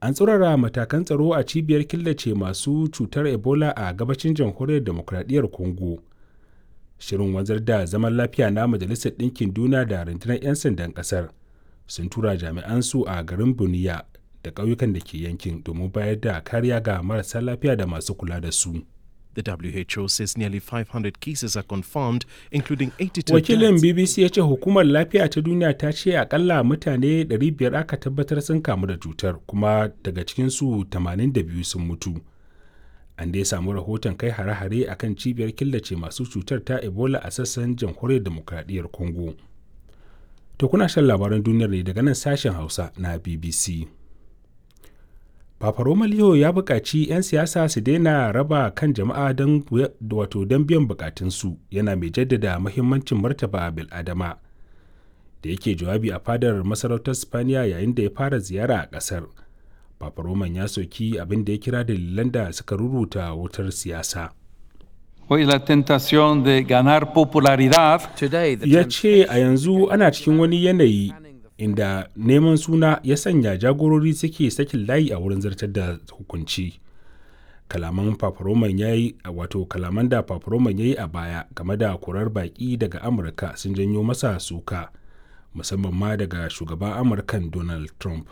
an tsurara matakan tsaro a cibiyar killace masu cutar ebola a gabashin jamhuriyar demokradiyyar congo shirin wanzar da zaman lafiya na majalisar ɗinkin duniya da rundunar 'yan sandan ƙasar sun tura jami'ansu a garin buniya da ƙauyukan da ke yankin domin bayar da kariya ga marasa lafiya da masu kula da su. The WHO says nearly 500 cases are confirmed, including 82 Wakilin deaths. BBC ya ce hukumar lafiya ta duniya ta ce akalla mutane 500 aka tabbatar sun kamu da cutar kuma daga cikinsu 82 sun mutu. An dai samu rahoton kai hare-hare a kan cibiyar killace masu cutar ta Ebola a sassan jamhuriyar demokradiyyar Congo. To kuna shan labaran duniyar ne daga nan sashen Hausa na BBC. Papa Roma Leo ya buƙaci 'yan siyasa su daina raba kan jama'a don wato don biyan bukatunsu yana mai jaddada mahimmancin martaba bil'adama da yake jawabi a fadar masarautar Spaniya yayin da ya fara ziyara a ƙasar. Papa Roman ya soki abin da ya kira dalilan da suka ruruta wutar siyasa. Hoy la tentación de ganar popularidad Today, the Ya ce a yanzu ana cikin wani yanayi inda neman suna ya sanya jagorori suke sakin layi a wurin zartar da hukunci kalaman paparoman ya yi wato kalaman da paparoman ya yi a baya game da kurar baki daga amurka sun janyo masa suka musamman ma daga shugaban amurkan donald trump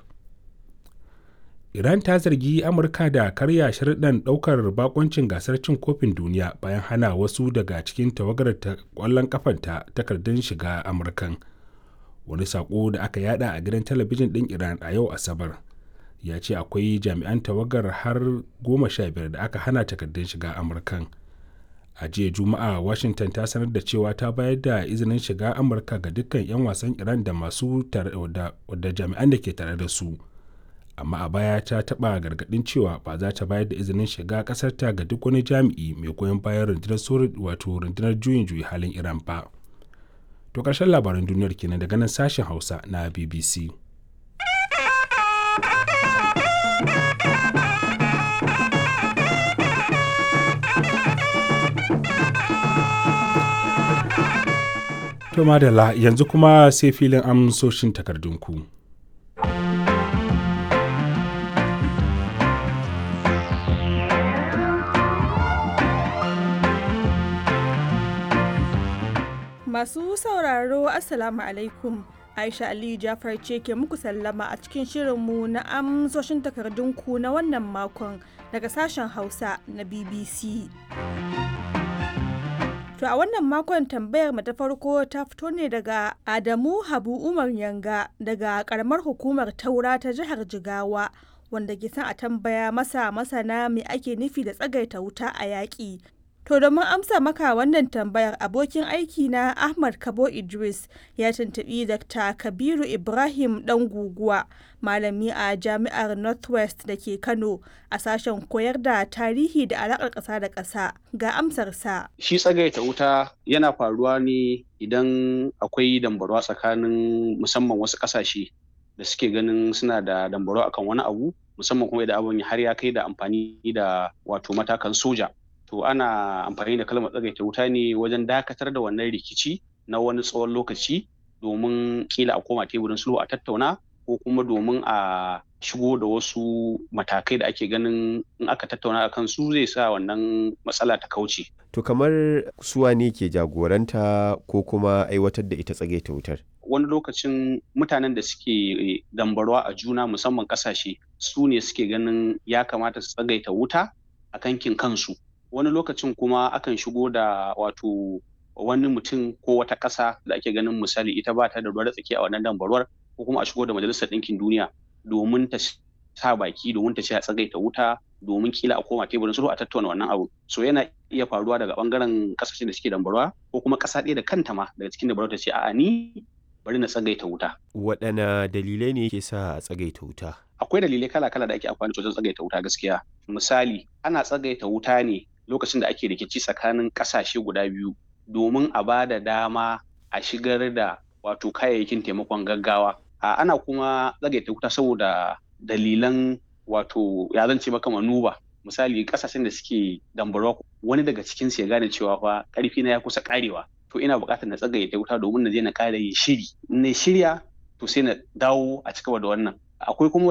iran ta zargi amurka da karya sharuɗan ɗaukar bakoncin gasar cin kofin duniya bayan hana wasu daga cikin tawagar ta ƙwallon kafanta takardun shiga amurkan wani sako da aka yada a gidan talabijin ɗin iran a yau asabar ya ce akwai jami'an tawagar har goma sha biyar da aka hana takardun shiga amurkan a jiya juma'a washington ta sanar da cewa ta bayar da izinin shiga amurka ga dukkan 'yan wasan iran da masu da jami'an da ke tare da su amma a baya ta taɓa gargaɗin cewa ba za ta bayar da izinin shiga ƙasarta ga duk wani jami'i mai goyon bayan rundunar wato rundunar juyin juyi halin iran ba. To ƙarshen labaran duniyar kenan daga nan sashen Hausa na BBC. To madalla yanzu kuma sai filin amsoshin takardunku. Masu sauraro Assalamu alaikum. Aisha Aliyu Jafar ce ke muku sallama a cikin shirinmu na amsoshin takardunku na wannan makon daga sashen Hausa na BBC. To a wannan makon tambayar mu ta farko ta fito ne daga Adamu Habu Umar Yanga daga karamar hukumar Taura ta jihar Jigawa wanda ke son a tambaya masa masana me ake nufi da tsagaita wuta a yaƙi. To domin amsa maka wannan tambayar abokin aiki na Ahmad Kabo Idris ya tuntubi Dr. Kabiru Ibrahim ɗan guguwa malami a Jami'ar Northwest da ke Kano a sashen koyar da tarihi da alaƙar ƙasa da ƙasa ga amsarsa. Shi tsagaita wuta yana faruwa ne idan akwai dambarwa tsakanin musamman wasu ƙasashe da suke ganin suna da dambarwa akan wani abu musamman kuma idan abin har ya kai da amfani da wato matakan soja. to ana amfani da kalmar tsagaita wuta ne wajen dakatar da wannan rikici na wani tsawon lokaci domin kila a koma teburin sulhu a tattauna ko kuma domin a shigo da wasu matakai da ake ganin in aka tattauna a kan su zai sa wannan matsala ta kauce. To kamar suwa ne ke jagoranta ko kuma aiwatar da ita tsagaita wutar? Wani lokacin mutanen da suke dambarwa a juna musamman kasashe su ne suke ganin ya kamata su tsagaita wuta a kankin kansu. wani lokacin kuma akan shigo da wato wani mutum ko wata ƙasa da ake ganin misali ita ba ta da ruwa tsaki a wannan dambarwar ko kuma a shigo da majalisar ɗinkin duniya domin ta sa baki domin ta ce a tsagaita wuta domin kila a koma teburin sulhu a tattauna wannan abu so yana iya faruwa daga bangaren ƙasashen da suke dambarwa ko kuma ƙasa ɗaya da kanta ma daga cikin dambarwa ta ce a'a ni bari na tsagaita wuta. Waɗanne dalilai ne ke sa a tsagaita wuta? Akwai dalilai kala-kala da ake amfani da wajen tsagaita wuta gaskiya. Misali, ana tsagaita wuta ne lokacin da ake rikici tsakanin ƙasashe guda biyu domin a ba da dama a shigar da wato kayayyakin taimakon gaggawa. A ana kuma tsagaita wuta saboda dalilan wato ya zance maka manuba misali ƙasashen da suke dambarwa wani daga cikin ya gane cewa fa ƙarfi na ya kusa ƙarewa to ina buƙatar na tsagaita wuta domin na je na ƙara yin shiri in na shirya to sai na dawo a cigaba da wannan akwai kuma